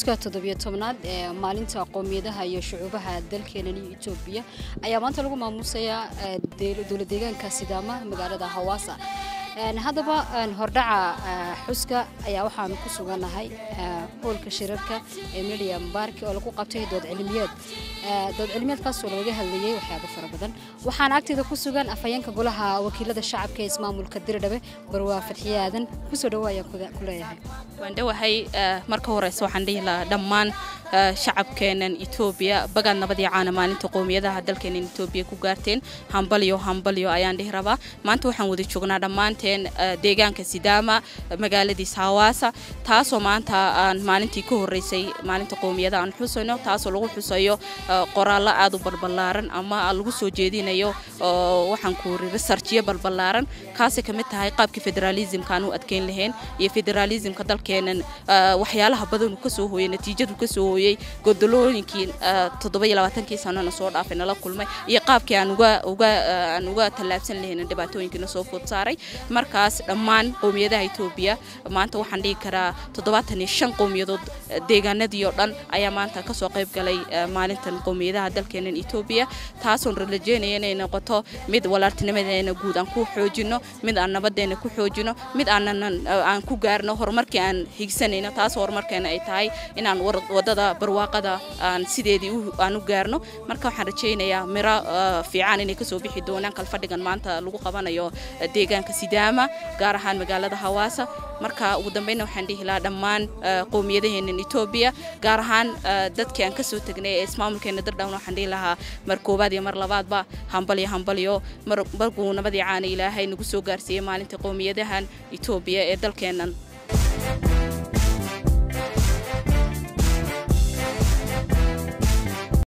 xuska toddobiyo tobnaad ee maalinta qowmiyadaha iyo shucuubaha dalkeenan iyo etoobiya ayaa maanta lagu maamuusayaa dowla deegaanka sidaama magaalada hawaasa haddaba hordhaca xuska ayaa waxaanu ku sugannahay hoolka shirarka ee medium barki oo lagu qabtay dood cilmiyeed dood cilmiyeedkaasoo lagaga hadlayay waxyaabo fara badan waxaana agteeda ku sugan afhayeenka golaha wakiilada shacabka ee ismaamulka diridhabe barwaa fadxiye aadan kusoo dhawo ayaan ku leeyahay waan dhowahay marka horeyse waxaan dhihi lahaa dhammaan shacabkeenan etoobiya bagaad nabadii caana maalinta qowmiyadaha dalkeenan etoobiya ku gaarteen hambalyo hambalyo ayaan dhihi rabaa maanta waxaan wada joognaa dhammaanteen deegaanka sidaama magaaladiis hawaasa taasoo maanta aan maalintii ka horeysay maalinta qowmiyada aan xusayno taasoo lagu xusayo qoraallo aad u balbalaaran ama lagu soo jeedinayo waxaan ku ri researchyo balbalaaran kaasay ka mid tahay qaabkii federaalismka aan u adkeyn lahayn iyo federaalismka dalkeenan waxyaalaha badan uu kasoo hooyey natiijadu kasoo hooyey godolooyinkii toddobaiyo sanona soo dhaafay nala kulmay iyo qaabkii aan uga uga aan uga tallaabsan lahayn dhibaatooyinkiina soo food saaray markaas dhammaan qowmiyadaha etoobiya maanta waxaan dhihi karaa toddobaatan iyo shan qowmiyadood deegaanadii oo dhan ayaa maanta kasoo qayb galay maalintan qowmiyadaha dalkeenan etoobiya taasoon rajaynaya inay noqoto mid walaaltinimadeena guud aan ku xoojino mid aan nabadeena ku xoojino mid aanan aan ku gaarno horumarkii aan higsanayno taas horumarkeena ay tahay inaan wadada barwaaqada aan sideedii aan u gaarno marka waxaan rajaynayaa miro fiican inay kasoo bixi doonaan kalfadhigan maanta lagu qabanayo deegaanka sidaama gaar ahaan magaalada hawaasa marka ugu dambeynna waxaan dhihi lahaa dhammaan qowmiyadaheenan etoobiya gaar ahaan dadkii aan kasoo tegnay ee ismaamulkeena dardhawn waxaan dhihi lahaa mar koowaad iyo mar labaadba hambalyo hambalyo markuu nabadii caana ilaahay nagu soo gaarsiiyey maalinta qowmiyadahan etoobiya ee dalkeenan